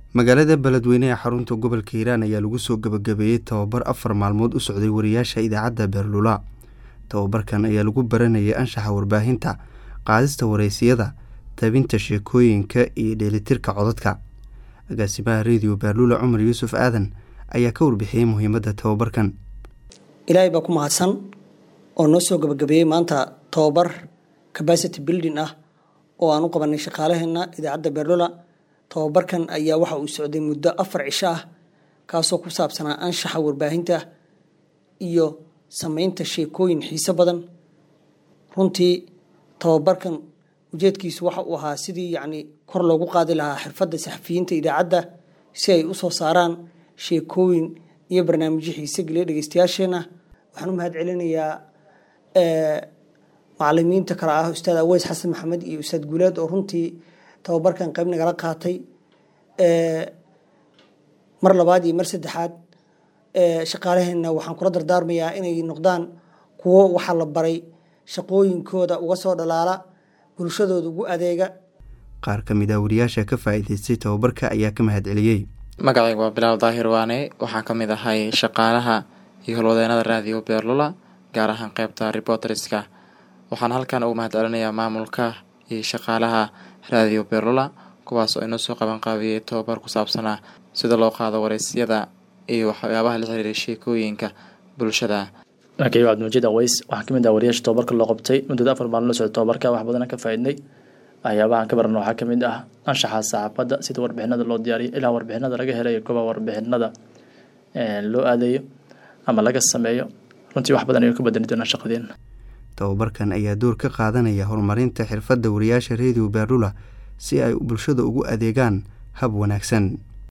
magaalada beledweyne ee xarunta gobolka hiiraan ayaa lagu soo gabagabeeyey tababar afar maalmood u socday wariyaasha idaacadda beerlula tababarkan ayaa lagu baranayay anshaxa warbaahinta qaadista wareysiyada tabinta sheekooyinka iyo dheelitirka codadka agaasimaha rediyo beerlula cumar yuusuf aadan ayaa ka warbixiyey muhiimadda tababarkan ilaahay baa ku mahadsan oo noo soo gabagabeeyey maanta tababar capacity building ah oo aan u qabanay shaqaalaheena idaacadda beerlula tababarkan ayaa waxa uu socday muddo afar cisho ah kaasoo ku saabsanaa anshaxa warbaahinta iyo sameynta sheekooyin xiiso badan runtii tababarkan ujeedkiisu waxa uu ahaa sidii yacni kor loogu qaadi lahaa xirfadda saxafiyiinta idaacadda si ay usoo saaraan sheekooyin iyo barnaamijyo xiise geliya dhegeystayaasheena waxaan u mahad celinayaa macalimiinta kale ah ustaad aweys xasan maxamed iyo ustaad guuleed oo runtii tababarkan qayb nagala qaatay mar labaad iyo mar saddexaad shaqaalaheena waxaan kula dardaarmayaa inay noqdaan kuwo waxaa la baray shaqooyinkooda uga soo dhalaala bulshadooda ugu adeega qaar ka mid ah wariyaasha ka faa'iidaystay tababarka ayaa ka mahad celiyey magacayga waa bilaal daahir waane waxaan ka mid ahay shaqaalaha iyo holwadeenada raadiyo beerlula gaar ahaan qeybta reporteriska waxaan halkan ugu mahad celinayaa maamulka iyo shaqaalaha raadiyo beerlula kuwaas oo inoo soo qaban qaabiyey tababar ku saabsanaa sida loo qaado wareysyada iyo waxyaabaha la xiriiray sheekooyinka bulshada markayga cabdimajiid aweys waxaa kamid ah wariyaasha tababarka loo qabtay muddada afar maalin la socda tababarka wax badana ka faaidnay waxyaabahan ka barana waxaa kamid ah anshaxa saxaafadda sida warbixinada loo diyaariyo ilaa warbixinada laga helayo goba warbixinada loo aadayo ama laga sameeyo runtii wax badan ayuu ka badani doonaa shaqadeena tababarkan ayaa door ka qaadanaya horumarinta xirfadda wariyaasha rediyo beerlula si ay bulshada ugu adeegaan hab wanaagsan